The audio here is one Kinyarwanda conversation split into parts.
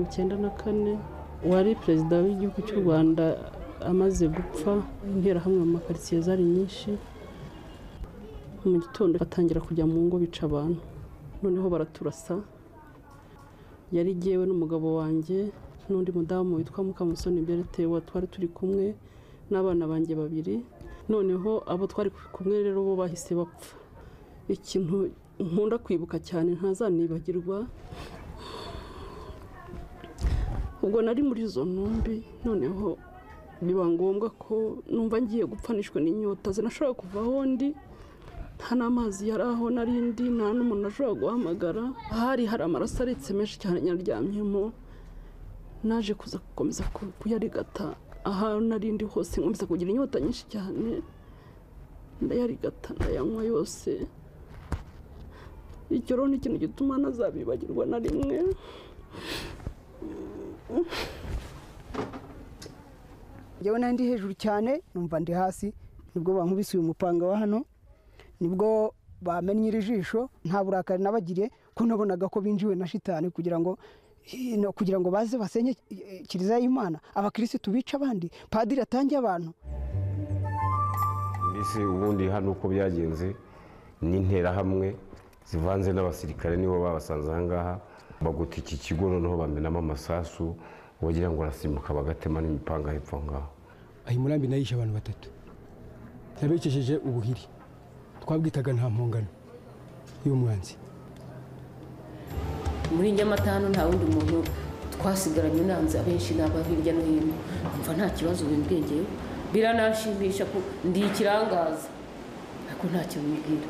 icyenda na kane uwari perezida w'igihugu cy'u rwanda amaze gupfa interahamwe mu makaritsiye zari nyinshi mu gitondo batangira kujya mu ngo bica abantu noneho baraturasa yari igewe n'umugabo wanjye n'undi mudamu witwa mukamusoni berete wa twari turi kumwe n'abana banjye babiri noneho abo twari kumwe rero bo bahise bapfa ikintu nkunda kwibuka cyane ntazanibagirwa ubwo nari muri izo ntumbi noneho biba ngombwa ko numva ngiye gupfanishwa n'inyota sinashobora kuva aho ndi nta n'amazi yari aho nari ndi nta n'umuntu ashobora guhamagara hari hari amaraso aretse menshi cyane nyaryamyemo naje kuza gukomeza kuyarigata aho narindi hose nkomeza kugira inyota nyinshi cyane ndayarigata ndayanywa yose icyo rero ni ikintu gituma nazabibagirwa na rimwe njyewe nawe ndi hejuru cyane numva ndi hasi nibwo bankubise uyu mupanga wa hano nibwo bamennye iri jisho nta burakari nabagiriye ko nabonaga ko binjiwe na shitani kugira ngo kugira ngo baze basenye kiliziya y'imana abakirisitu bica abandi padiri atange abantu mbese ubundi hano uko byagenze ni interahamwe zivanze n'abasirikare nibo babasanze aha ngaha baguta iki kigo noneho bamenamo amasasu wagira ngo arasimbuka bagatema n'imipanga hepfo aho ngaho ayo murambi nayishe abantu batatu yabekesheje ubuhiri twabwitaga nta mpongano y'umwanzi muri nyamata hano nta wundi muntu twasigaranye unanze abenshi ni aba hirya no hino mva nta kibazo bimbwengeyeho biranashimisha ko ndi ikirangaza ariko ntacyo bimbwira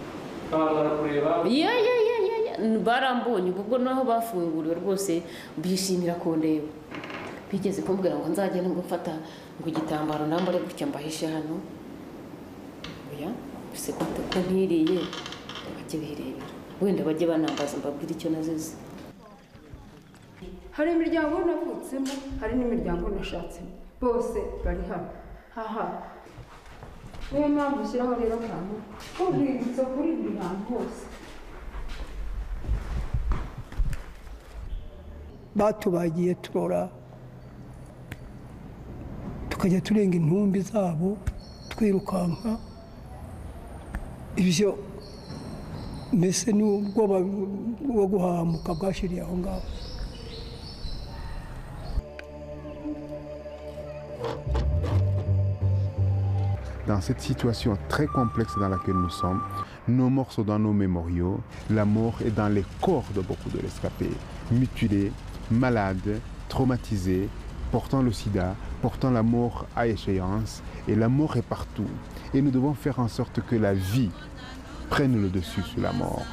ye ye ye ye ye barambonye ubwo naho bafunguriwe rwose bishimira kundeba bigeze kumbwira ngo nzagende ngo mfata ngo igitambaro nambare gutya mbahishe hano oya mbese ko ntiriye bajye birebera wenda bajye banambaza mbabwire icyo nazize hari imiryango navutsemo hari n'imiryango nashatsemo bose bari hano aha niyo mpamvu ushyiraho rero akantu ko rwibutsa kuri buri hantu hose batubagiye turora tukajya turenga intumbi zabo twirukanka ibyo mbese ni ubwoba bwo guhahamuka bwashiriye aho ngaho dans cette situation très complexe dans laquelle nous sommes, nos morts sont dans nos mémoriaux, la mort est dans les corps de beaucoup de rescapés, mutilés, malades, traumatisés, portant le sida, portant la mort à échéance, et la mort est partout. Et nous devons faire en sorte que la vie prenne le dessus sur la mort.